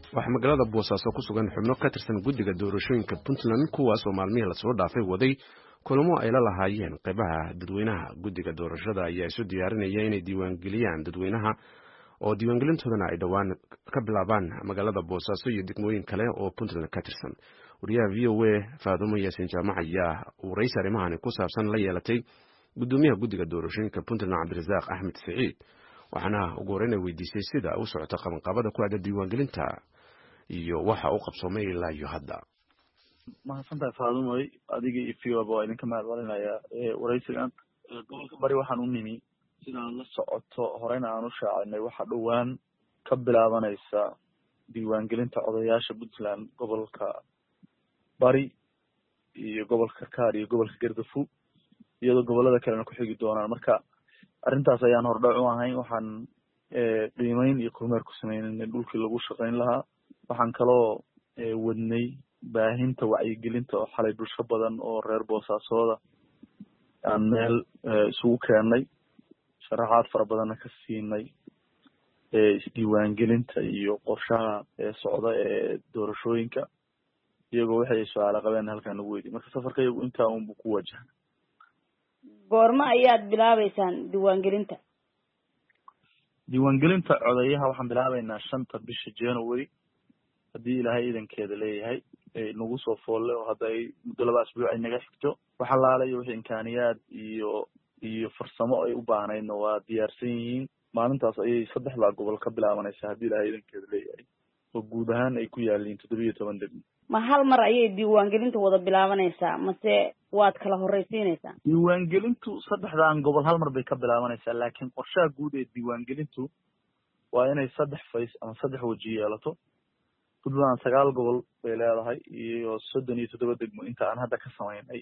waxaa magaalada boosaaso ku sugan xubno ka tirsan guddiga doorashooyinka puntland kuwaas oo maalmihii lasoo dhaafay waday kulamo ay la lahaayeen qaybaha dadweynaha guddiga doorashada ayaa isu diyaarinaya inay diiwaangeliyaan dadweynaha oo diiwaangelintoodana ay dhowaan ka bilaabaan magaalada boosaaso iyo degmooyin kale oo puntland ka tirsan wariyaha v o a faadumo yaasin jaamac ayaa waraysi arrimahani ku saabsan la yeelatay guddoomiyaha guddiga doorashooyinka puntland cabdirasaaq axmed siciid waxaana ugu horreyn ay weydiisay sida u socota qabanqaabada ku aada diiwaangelinta iyo waxa u qabsoomay ilaa iyo hadda mahadsantahay faadumoy adiga iyo vioba waa idinka mahad celinayaa waraysigan gobolka bari waxaan u nimi sidaad la socoto horeyna aan u shaacinay waxaa dhowaan ka bilaabanaysa diiwaangelinta odayaasha puntland gobolka bari iyo gobolka karkaar iyo gobolka gardafu iyadoo gobolada kalena ku xigi doonaan marka arrintaas ayaan hordhac u ahayn waxaan qiimeyn iyo kormeer ku sameynay dhulkii lagu shaqayn lahaa waxaan kaloo wadnay baahinta wacyigelinta oo xalay bulsho badan oo reer boosaasooda aan meel isugu keennay sharaxaad fara badanna ka siinay isdiiwaangelinta iyo qorshaha socda ee doorashooyinka iyagoo waxay su-aala qabeen halkaan nagu weydiy marka safarka iyagu intaa unbu ku wajaha goormo ayaad bilaabeysaan diiwaangelinta diiwaangelinta codeyaha waxaan bilaabeynaa shanta bisha january haddii ilaahay idankeeda leeyahay nagu soo foolle oo hadda ay muddo laba asbuuc ay naga xigto wax alaalayo wixii imkaaniyaad iyo iyo farsamo ay u baahnaydna waa diyaarsan yihiin maalintaas ayay saddexdaa gobol ka bilaabanaysaa haddii ilaahay idankeeda leeyahay oo guud ahaan ay ku yaaliin toddobiyo toban degmo ma hal mar ayay diiwaangelinta wada bilaabanaysaa mase waad kala horreysiinaysaa diiwaangelintu saddexdan gobol hal mar bay ka bilaabanaysaa laakiin qorshaha guud ee diiwaangelintu waa inay saddex fays ama saddex weji yeelato puntland sagaal gobol bay leedahay iyo soddon iyo toddoba degmo inta aan hadda ka samaynay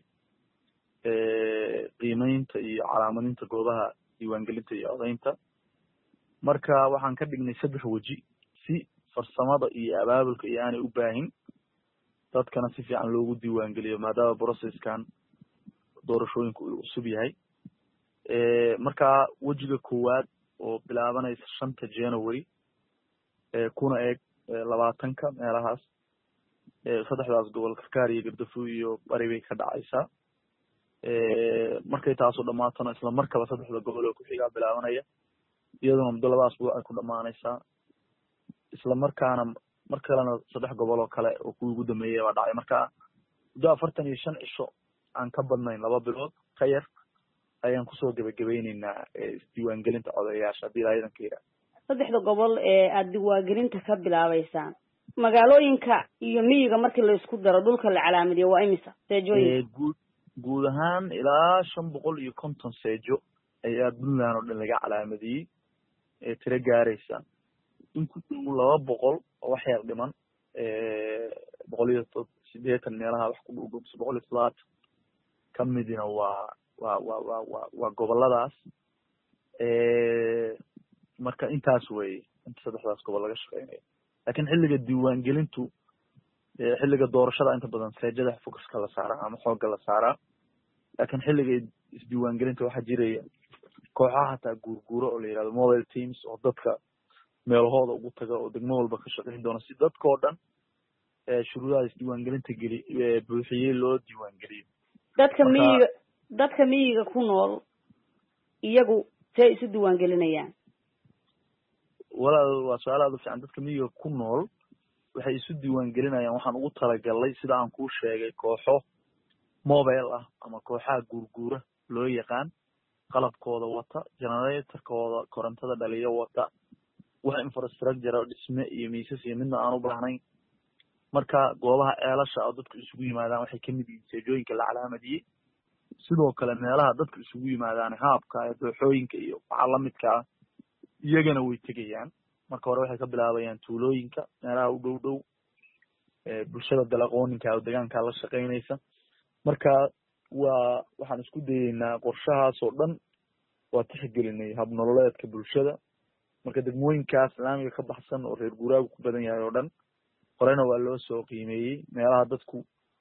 qiimeynta iyo calaamadinta goobaha diiwaangelinta iyo codaynta marka waxaan ka dhignay saddex weji si farsamada iyo abaabulka iyo aanay u baahin dadkana si fiican loogu diiwaangeliyo maadaama processkan doorashooyinku uu cusub yahay marka wejiga koowaad oo bilaabanaysa shanta january kuna eeg labaatanka meelahaas saddexdaas gobol karkaar iyo gardafu iyo bari bay ka dhacaysaa markay taasu dhamaatona isla markaba saddexda gobol oo kuxigaa bilaabanaya iyaduna muddo laba asbuuc ay ku dhamaanaysaa isla markaana mar kalena saddex gobol oo kale oo kuwii ugu dambeeyay baa dhacay marka muddo afartan iyo shan cisho aan ka badnayn laba bilood ka yar ayaan kusoo gebagabeyneynaa isdiiwaangelinta codayaasha haddii ilaa idanka yidhaha saddexda gobol ee aada diiwaangelinta ka bilaabeysaan magaalooyinka iyo miyiga markii laisku daro dhulka la calaamadiyo waa imisa seejooyinka guud guud ahaan ilaa shan boqol iyo konton seejo ayaa puntland oo dhan laga calaamadiyey ee tiro gaaraysa in ku dhow laba boqol oo wax yar dhiman boqol iyo to sideetan meelaha wax ku dhow mise boqol iyo toddobaatan ka midina waa waa waa waa waa waa goboladaas marka intaas weye inta saddexdaas gobol laga shaqeynayo lakin xilliga diiwaangelintu xilliga doorashada inta badan seejada focuska la saaraa ama xoogga la saaraa lakin xilliga isdiiwaangelinta waxaa jiraya kooxaha hataa guurguuro oo la yihahdo mobile teams oo dadka meelahooda ugu taga oo degmo walba ka shaqeyn doona si dadka oo dhan shuruudaha isdiiwaangelinta geli buuxiyey loo diiwaangeliyo dadka miyiga dadka miyiga ku nool iyagu see isu diiwaangelinayaan walaal waa su-aal aada u fiican dadka miyiga ku nool waxay isu diiwaangelinayaan waxaan ugu talagalnay sida aan kuu sheegay kooxo mobile ah ama kooxaha guurguura loo yaqaan qalabkooda wata generatorkooda korontada dhaliyo wata wax infrastructure oo dhisme iyo miisas iyo midna aan u baahnayn marka goobaha ceelasha oo dadku isugu yimaadaan waxay kamid yihiin seejooyinka la calaamadiyey sidoo kale meelaha dadku isugu yimaadaan haabka dooxooyinka iyo waxaa lamidka ah iyagana way tegayaan marka hore waxay ka bilaabayaan tuulooyinka meelaha u dhow dhow bulshada dalaqooninka oo degaanka la shaqeynaysa marka waa waxaan isku dayeynaa qorshahaas oo dhan waa tixgelinay habnololeedka bulshada marka degmooyinkaas islaamiga ka baxsan oo reer guuraagu ku badan yahay oo dhan horena waa loo soo qiimeeyey meelaha dadku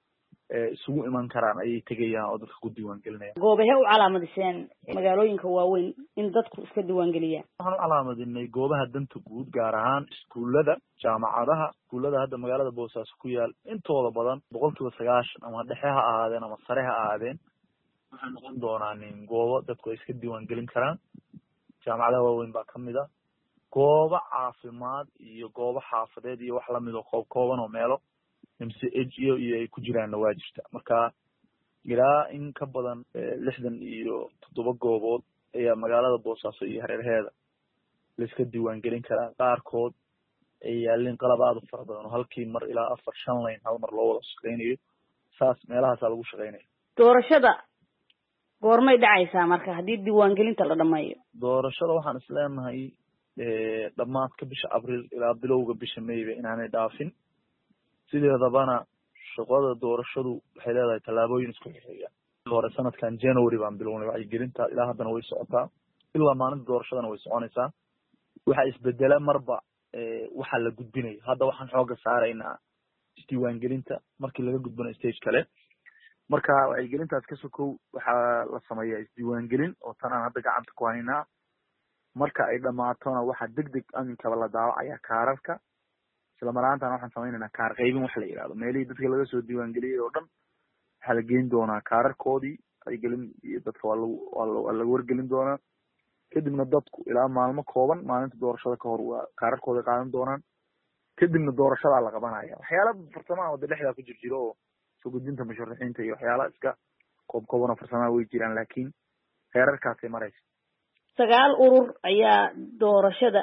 isugu iman karaan ayay tegayaan oo dadka ku diiwaan gelinayaan goobahe u calaamadiseen magaalooyinka waaweyn in dadku iska diiwaan geliyaan waxaan u calaamadinay goobaha danta guud gaar ahaan iskuullada jaamacadaha iskuullada hadda magaalada boosaaso ku yaal intooda badan boqol kiiba sagaashan ama dhexe ha ahaadeen ama sare ha ahaadeen waxay noqon doonaan goobo dadku ay iska diiwaan gelin karaan jaamacadaha waaweyn baa kamid a goobo caafimaad iyo goobo xaafadeed iyo wax lamid oo koob kooban oo meelo m c h iyo iyo ay ku jiraanna waa jirta marka ilaa in ka badan lixdan iyo toddoba goobood ayaa magaalada boosaaso iyo hareerheeda laiska diiwaan gelin karaa qaarkood ay yaalin qalab aada u fara badan oo halkii mar ilaa afar shan layn hal mar loo wada shaqeynayo saas meelahaasaa lagu shaqeynaya doorashada goormay dhacaysaa marka haddii diiwaangelinta la dhameeyo doorashada waxaan is leenahay dhamaadka bisha abriil ilaa bilowga bisha mayba inaanay dhaafin sideedabana shaqada doorashadu waxay leedahay tallaabooyin isku xixeeya hore sanadkan january baan bilownay wacyigelinta ilaa haddana way socotaa ilaa maalinta doorashadana way soconaysaa waxa isbedela marba waxa la gudbinayo hadda waxaan xooga saaraynaa isdiiwaangelinta markii laga gudbanayo stage kale marka wacyigelintaas ka sokow waxaa la sameeyaa isdiiwaangelin oo tan aan hadda gacanta ku haynaa marka ay dhamaatona waxaa deg deg aminkaba la daawacaya kaararka isla maraantan waxaan samaynaynaa kaar qaybin wax la yihahdo meelihii dadka laga soo diiwaangeliyey oo dhan waxaa la geyn doonaa kaararkoodii wacyigelin iyo dadka waa lagu waa laga wargelin doonaa kadibna dadku ilaa maalmo kooban maalinta doorashada kahor waa kaararkooda qaadan doonaan kadibna doorashadaa la qabanaya waxyaala farsamaha wada dhexdaa ku jir jiro oo soo gudbinta musharaxiinta iyo waxyaala iska koob kooban oo farsamaha way jiraan laakiin heerarkaasay maraysa sagaal urur ayaa doorashada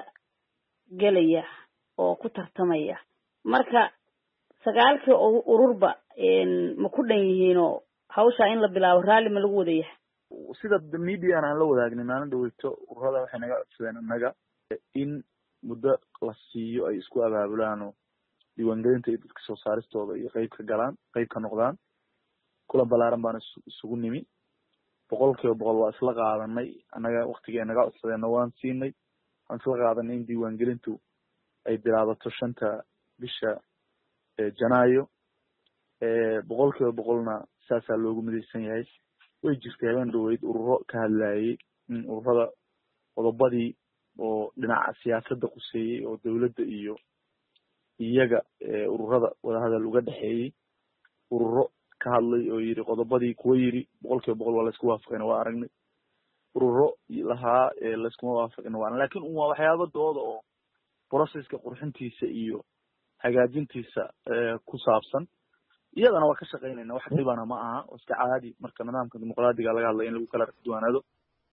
gelaya oo ku tartamaya marka sagaalkii ururba ma ku dhan yihiinoo hawshaa in la bilaabo raalli ma lagu wada yahay sida median aan la wadaagnin maalin dhaweyto ururada waxay naga codsadeen innaga in muddo la siiyo ay isku abaabulaan oo diiwaangelinta iyo dadka soo saaristooda iyo qeyb ka galaan qeyb ka noqdaan kulan balaaran baan isugu nimi boqol kiiba boqol waa isla qaadanay annaga waktigii ay naga codsadeenna waan siinay waan isla qaadanay in diiwaangelintu ay bilaabato shanta bisha janaayo boqol kiiba boqolna saasaa loogu midaysan yahay way jirtay habeen dhaweyd ururo ka hadlayay in ururada qodobadii oo dhinaca siyaasadda quseeyey oo dowladda iyo iyaga ururada wadahadal uga dhexeeyey ururo ka hadlay oo yidhi qodobadii kuwa yidhi boqol kiiba boqol waa laysku waafaqayna waa aragnay ururo lahaa layskuma waafaqina waa lakin un waa waxyaaba dooda oo processka qurxintiisa iyo hagaajintiisa ku saabsan iyadana waa ka shaqeynayna wax dhibana ma aha oo iska caadi marka nidaamka dimuqraadiga laga hadlaya in lagu kala duwanaado